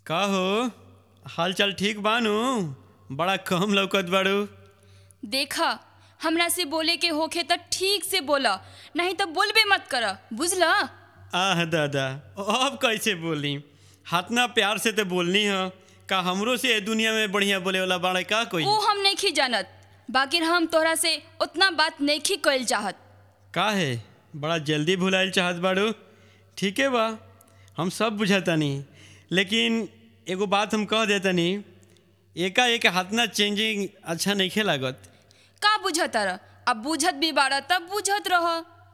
का हो हाल चाल ठीक बानू बड़ा कम लौकत बाड़ू देखा हमरा से बोले के होखे त ठीक से बोला नहीं तो बोलबे मत कर बुझला आह दादा अब कैसे बोली हाथना प्यार से तो बोलनी है का हमरो से ए दुनिया में बढ़िया बोले वाला बाड़े का कोई वो हम नहीं जानत बाकी हम तोहरा से उतना बात नहीं कइल चाहत का है बड़ा जल्दी भुलाइल चाहत बाड़ू ठीके बा हम सब बुझातानी लेकिन एगो बात हम कह देतानी एका एक हाथना चेंजिंग अच्छा नहीं लागत का बुझत रह अब बुझत भी बाड़ा तब बुझत रह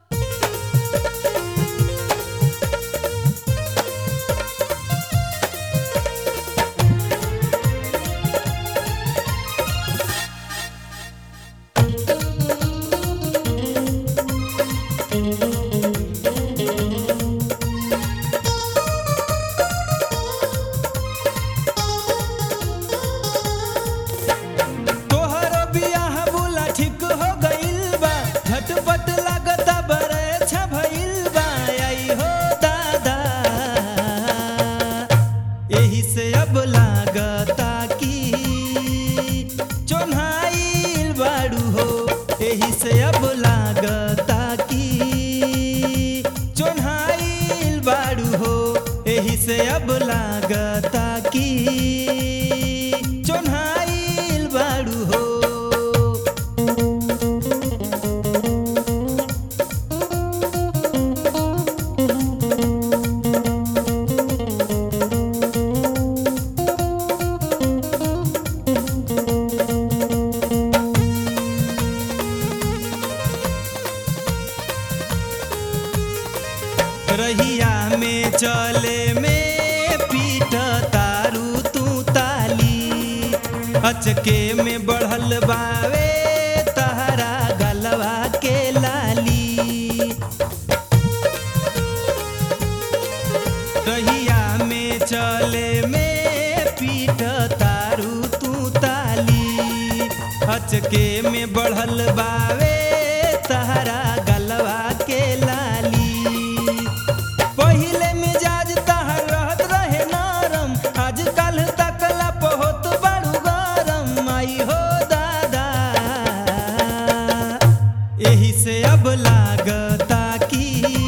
तोहर बियाह बुला ठीक हो गइल बा झटपट लागता बरे भइल बा आई हो दादा एही से अब लागता कि चोन्हाइल बाड़ू हो एही से अब लागता कि चोन्हाइल बाड़ू हो एही से अब लागता कि चोन्हाइल बाड़ू हो रहिया में चले में पीट तारू तू ताली अचके में बढ़ल बावे तहरा गलवा के लाली रहिया में चले में पीट तारू तू ताली अचके में बढ़ल बावे तहरा गलवा के लाली पहिले मिजाज तहर रहत रहे नरम आजकल तकला बहुत बड़ू गरम आई हो दादा एही से अब लागता कि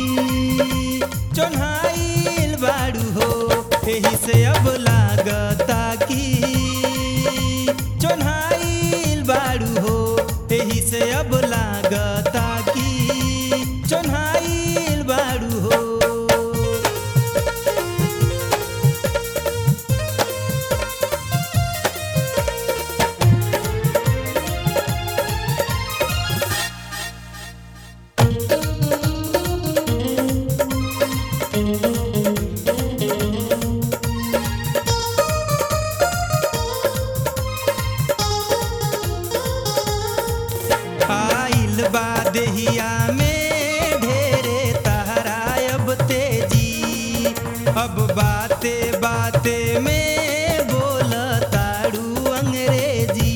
चोन्हाइल बाड़ू हो एही से अब लागता कि चोन्हाइल बाड़ू हो एही से अब लागता कि चोन्हाइल बाड़ू हो आइल बा देहिया में ढेरे तहरा अब तेजी अब बाते बाते में बोल ताड़ू अंग्रेजी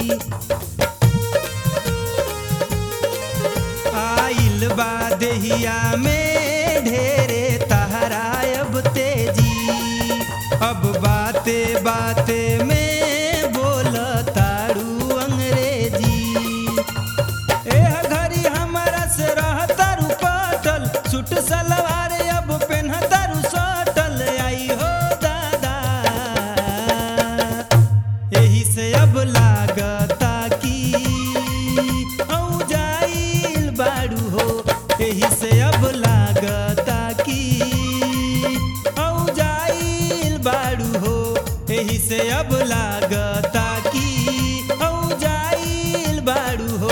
आइल बा देहिया में ढेरे तहरा अब तेजी अब बाते बाते में बोल ताड़ू अंग्रेजी एह घड़ी हमरा से रहतारू पटल सूट सलवार अब पेन्हतारू सटल आई हो दादा एही से अब लागता कि औ जाइल बाड़ू हो एही से अब लागता कि औ जाइल बाड़ू हो एही से अब लागता कि औ जाइल बाड़ू हो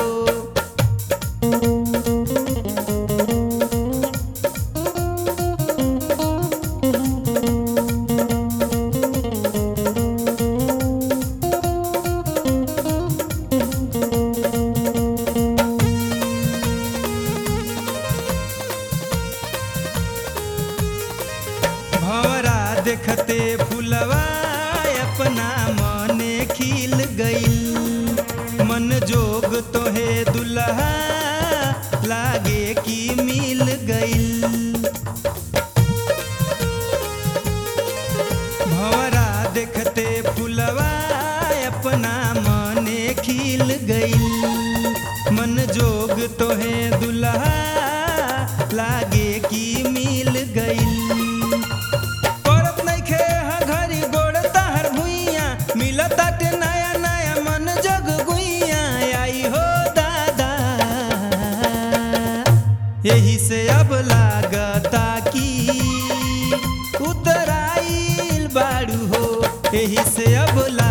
भवरा देखते फुलवा अपना मने खिल गइल मन जोग तोहे दुल्हा लागे कि मिल गइल भवरा एही से अब